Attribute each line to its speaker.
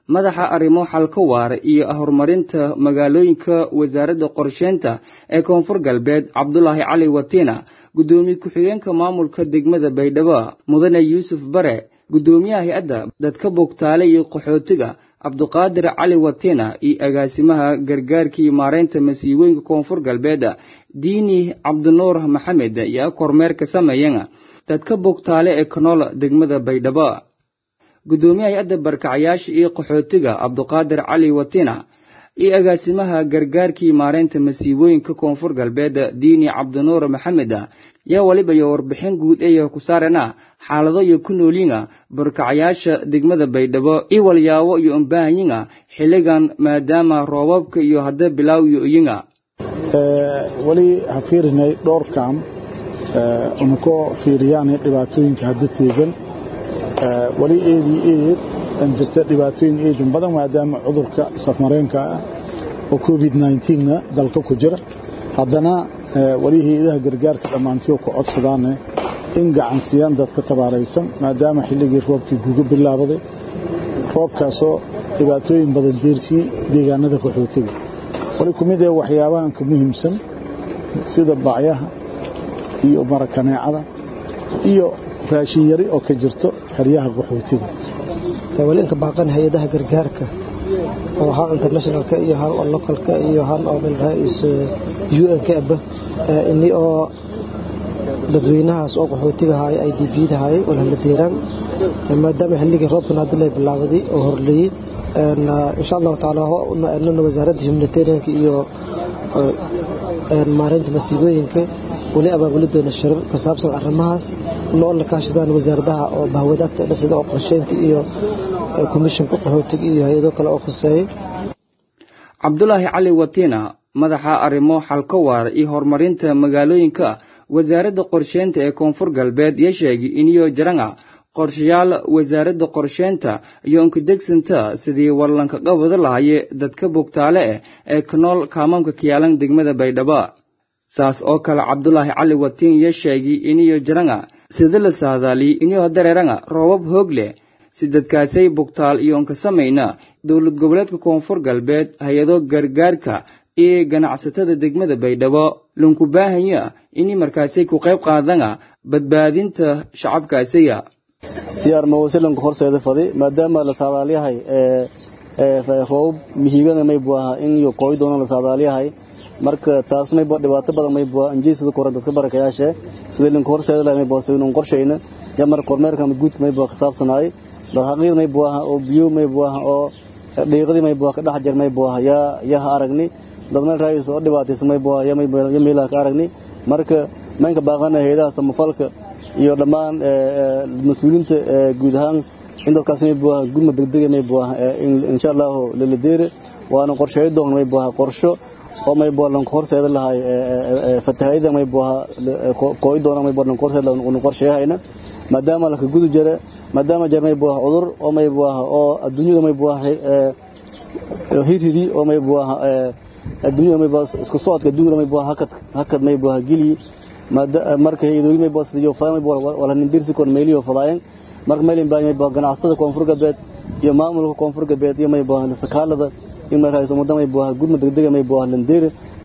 Speaker 1: madaxa arrimo xalka waara iyo horumarinta magaalooyinka wasaaradda qorsheynta ee koonfur galbeed cabdulaahi cali watiina guddoomiye ku-xigeenka maamulka degmada baydhabo mudane yuusuf bare guddoomiyaha hay-adda dadka bogtaale iyo qaxootiga cabduqaadir cali watiina iyo agaasimaha gargaarkii maareynta masiibooyinka koonfur galbeed diini cabdinuur maxamed ayaa kormeerka sameeyan dadka bogtaale ee kanool degmada baydhabo guddoomiyaha hay-adda barkacyaasha iyo qaxootiga cabduqaadir cali watiina iyo agaasimaha gargaarkii maareynta masiibooyinka koonfur galbeed diini cabdinuur maxamed yaa weliba iyo warbixin guud ee ku saarana xaalado iyo ku noolyiga barkacyaasha degmada baydhabo iyo walyaabo iyo umbaahanyiga xilligan maadaama roobabka iyo hadda bilaaw iyo oyinga
Speaker 2: weli ha fiirinay dhowr kaam una ku fiiriyaanay dhibaatooyinka hadda teegan weli eedii eed an jirta dhibaatooyin eedan badan maadaama cudurka safmareenka ah oo covid na dalka ku jira haddana weli hay-adaha gargaarka dhammaantiyo ku codsadaane in gacansiyaan dadka tabaaraysan maadaama xilligii roobkii guga bilaabaday roobkaasoo dhibaatooyin badan deersiyey deegaanada qaxootiga wali ku mid ee waxyaabahan ka muhiimsan sida bacyaha iyo marakaneecada iyo raashin yari oo ka jirto xeryaha qaxootiga
Speaker 3: wali inka baaqan hay-adaha gargaarka oo han internationalka iyo han oo localka iyo han oo milrais un-ka aba ini oo dadweynahaas oo qaxootiga haay ay dbda haay walhala deeraan maadaama xilligii roobkan hadda la bilaabaday oo horleeyey insha allahu tacaala nana wasaaradda humanitarianka iyo maareynta masiibooyinka weli abaabuli doona shirar ku saabsan arrimahaas noo la kaashadaan wasaaradaha oo bahwadaagta sida oo qorsheynta iyo komishanka qaxootiga iyo hay-ado kale oo khuseeyay
Speaker 1: cabdulaahi cali watiina madaxa arrimo xalka waara iyo horumarinta magaalooyinka wasaaradda qorsheynta ee koonfur galbeed iyo sheegay iniyo jaranga qorshayaal wasaaradda qorsheynta iyo unkadegsanta sidii warlanka qabada lahaye dadka bogtaale eh ee kanool kaamamka kiyaalan degmada baydhabo saas oo kale cabdulaahi cali watiin iyo sheegay iniyo jaranga sida la saadaaliyey iniyo dareeranga roobab hoog leh si dadkaasay bogtaal iyo unka samayna dowlad goboleedka koonfur galbeed hay-ado gargaarka iyo ganacsatada degmada baydhabo lunku baahanya inay markaasay ku qayb qaadanga badbaadinta shacabkaasiga
Speaker 4: siyaar mawasilanka horseeda fadi maadaama la saadaalyahay roobab mihiigana may buaha in iyo kooy doona la saadaalyahay marka taas may dhibaato badan may bua anjeysada koran dadka barakayaashe sida linka horseeda lahay may bua sidaynu qorshayna ya mar kormeerka ama guudka may bua ka saabsanaaye dhaqaaqyada may buaha oo biyo may buaha oo dhiiqadii may buaha ka dhex jir may buaha yaa yaha aragni dad meel raayis oo dhibaataysan may buaha ya meelaha ka aragni marka maynka baaqana hayadaha samafalka iyo dhammaan mas-uuliyiinta guud ahaan in dadkaas may buaha gurma degdega may buaha insha allahu laladeere waana qorsheeyo doon may buaha qorsho oo may buaha lanka horseeda lahay fatahayada may buaha kooy doona may buaha lanka horseeda lahay qorsheeyahayna maadaama laka gudu jira maadaama jar may buaha cudur oo may buaha oo adduunyada may buaha hirhiri oo may buaha adduunyada may buaha isku socodka adduunyada may buaha hakad hakad may buaha gili marka hayadooyin may buaha sidiyo fadaan may buaha wala nindirsi kon meeliyo fadaayan marka meelin baa may buaha ganacsada koonfur galbeed iyo maamulka koonfur galbeed iyo may buaha sakaalada in may raayso ummadda may buaha gurma degdega may buaha landeere